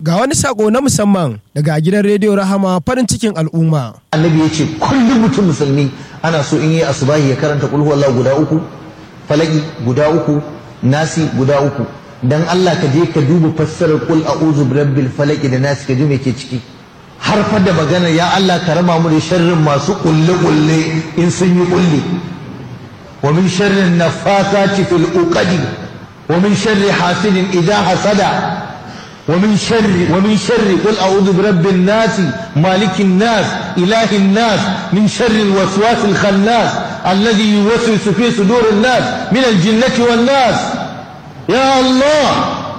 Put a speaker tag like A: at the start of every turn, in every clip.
A: Ga wani sako na musamman daga gidan rediyo Rahama farin cikin al'umma.
B: annabi ya ce kullum mutum musulmi ana so in yi asubahi ya karanta kulhu Allah guda uku falaki guda uku nasi guda uku dan Allah ka je ka duba fassarar kul a'udhu birabbil falaki da nasi ka ji me ke ciki har fa da magana ya Allah ka rama mu da sharrin masu kulle kulle in sun yi kulle wa min sharrin nafasati fil uqadi wa min sharri hasidin idha hasada ومن شر ومن شر قل اعوذ برب الناس مالك الناس اله الناس من شر الوسواس الخناس الذي يوسوس في صدور الناس من الجنة والناس يا الله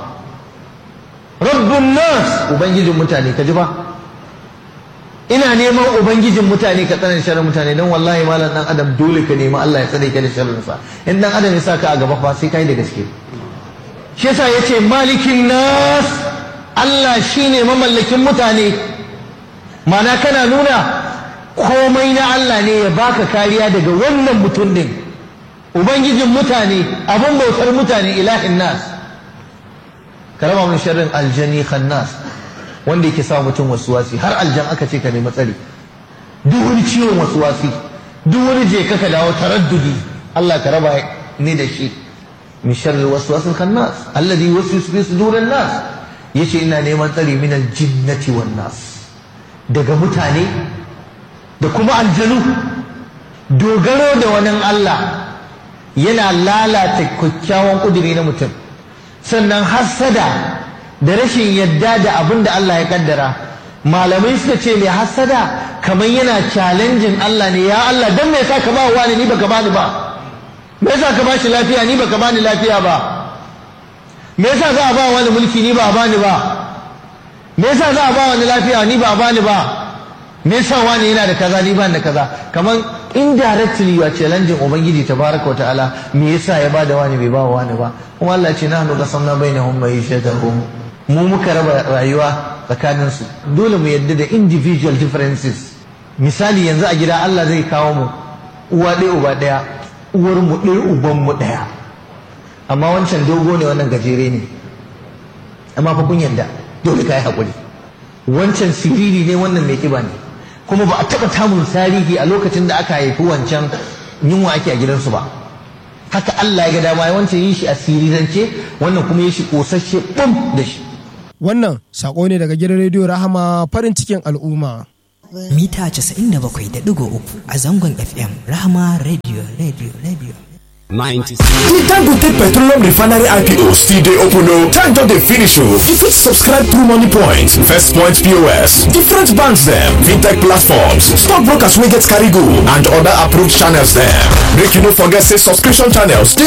B: رب الناس ubangijin mutane ka ji ba ina neman ubangijin mutane ka tsare sharrin mutane don wallahi malam dan adam dole ka nemi Allah ya tsare ka da sharrin sa in dan adam ya saka a gaba fa sai kai da gaske shi yasa yace malikin nas Allah shine mamallakin mutane mana kana nuna komai na Allah ne ya baka kariya daga wannan mutum din ubangijin mutane abin bautar mutane ilahin nas karama min sharrin aljani khannas wanda yake sa mutum wasuwasi har aljan aka ce ka nemi tsari duk wani ciwon wasuwasi duk wani je ka ka dawo taraddudi Allah ka raba ni da shi min sharri waswasil khannas alladhi yuwaswisu fi sudurin nas yace ina neman tsari min aljinnati wan nas daga mutane da kuma aljanu dogaro da wani Allah yana lalata kyakkyawan kuduri na mutum sannan hassada da rashin yadda da abin da Allah ya kaddara malamai suka ce mai hassada kamar yana challenging Allah ne ya Allah dan me yasa ka ba wani ni baka bani ba me yasa ka bashi lafiya ni baka bani lafiya ba me yasa za a ba wani mulki ni ba a bani ba me yasa za a ba wani lafiya ni ba a bani ba me yasa wani yana da kaza ni ban da kaza kamar indirectly you are challenging ubangiji tabaraka ta'ala me yasa ya bada wani bai ba wani ba kuma Allah ce nahnu qasamna bainahum ma'ishatahum mu muka raba rayuwa tsakanin su dole mu yadda da individual differences misali yanzu a gida Allah zai kawo mu uwa ɗaya uba ɗaya uwar mu ɗaya uban mu ɗaya amma wancan dogo ne wannan gajere ne amma fa kun yadda dole kai hakuri wancan siriri ne wannan mai kiba ne kuma ba a taɓa tamun tarihi a lokacin da aka haifi wancan yunwa ake a gidansu ba haka Allah ya ga dama ya wancan yi shi a sirirance wannan kuma ya shi ƙosashe ɓum da shi
A: Wannan sako ne daga gidan rediyo Rahama farin cikin al'umma.
C: mita 97.3 a zangon FM Rahama Radio Radio Radio.
D: 96.
E: The Dangote Petroleum Refinery IPO still dey open o. Time don dey finish o. You fit subscribe through Money Point, First Point POS, different banks dem, fintech platforms, stock brokers wey get carry go and other approved channels dem. Make you no forget say subscription channels dey